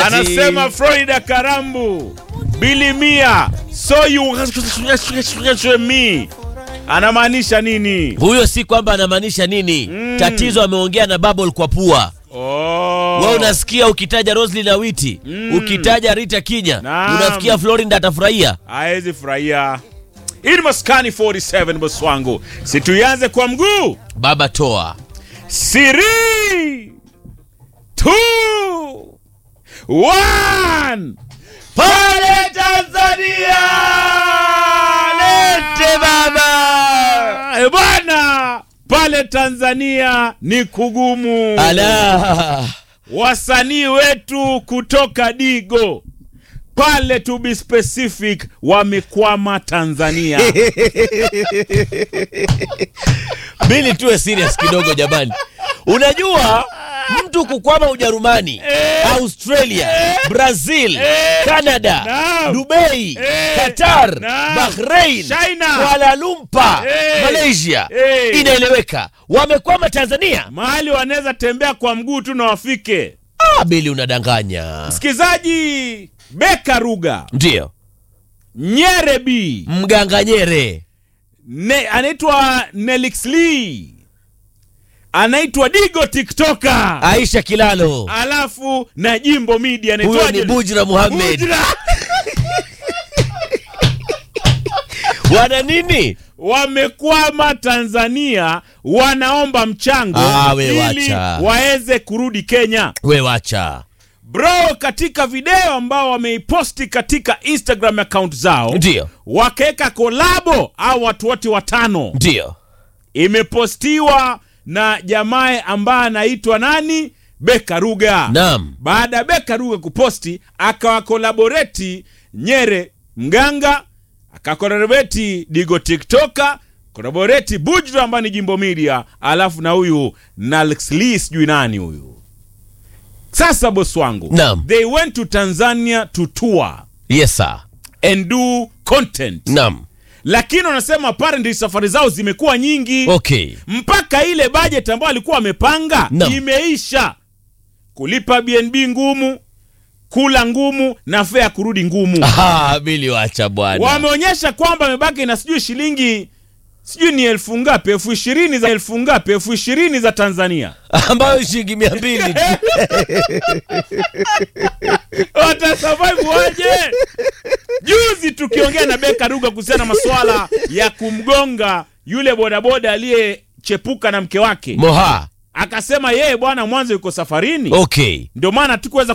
Anasema Florida Karambu bilimia so you me anamaanisha nini? huyo si kwamba anamaanisha nini tatizo ameongea na bubble kwa pua Oh. wewe unasikia ukitaja Roslyn na Witi ukitaja Rita Kinya Naam. unafikia Florinda atafurahia Haezi furahia. Hii ni Maskani 47 boss wangu, situianze kwa mguu. baba toa Three, two, one. Pale Tanzania lete baba Eh, bwana, pale Tanzania ni kugumu. ala Wasanii wetu kutoka Digo pale, to be specific, wamekwama Tanzania. Bili tuwe serious kidogo jamani. Unajua mtu kukwama Ujerumani, Australia, Brazil, Canada, Naam. Dubai, Eh. Qatar, Naam. Bahrain, China. Kuala Lumpur, Eh. Malaysia. Eh. Inaeleweka. Wamekwama Tanzania. Mahali wanaweza tembea kwa mguu tu na wafike. Ah, Bili unadanganya. Msikizaji, Beka Ruga, Ndio. Nyere B, Mganga Nyere. ne, anaitwa Nelix Lee, anaitwa Digo TikToker, Aisha Kilalo. alafu na Jimbo Media Huyo anaitwaje? ni Bujra Muhammad. Bujra. Wana nini? wamekwama Tanzania, wanaomba mchango Ah, we ili wacha. waweze kurudi Kenya. We wacha. Bro, katika video ambao wameiposti katika Instagram account zao Ndio. wakaweka kolabo au watu wote watano, Ndio. imepostiwa na jamaa ambaye anaitwa nani, Beka Ruga. Naam. Baada ya Beka Ruga kuposti, akawakolaboreti Nyere Mganga, akakolaboreti Digo TikToker, kolaboreti Bujra ambaye ni Jimbo Media, alafu na huyu Nalxli sijui nani huyu. Sasa boss wangu, Naam. they went to Tanzania to tour Yes sir. and do content, Naam. lakini wanasema apparently safari zao zimekuwa nyingi Okay. mpaka ile budget ambayo alikuwa amepanga Naam. imeisha. Kulipa BNB ngumu, kula ngumu na fare ya kurudi ngumu. Ah, Bili wacha bwana. Wameonyesha kwamba amebaki na sijui shilingi sijui ni elfu ngapi, elfu ishirini za elfu ngapi, elfu ishirini za Tanzania. ambayo shilingi mia mbili tu. Watasurvive waje? Juzi tukiongea na Beka Ruga kuhusiana na masuala ya kumgonga yule bodaboda aliyechepuka na mke wake, Moha. akasema yeye bwana, mwanzo yuko safarini Okay. ndio maana tukuweza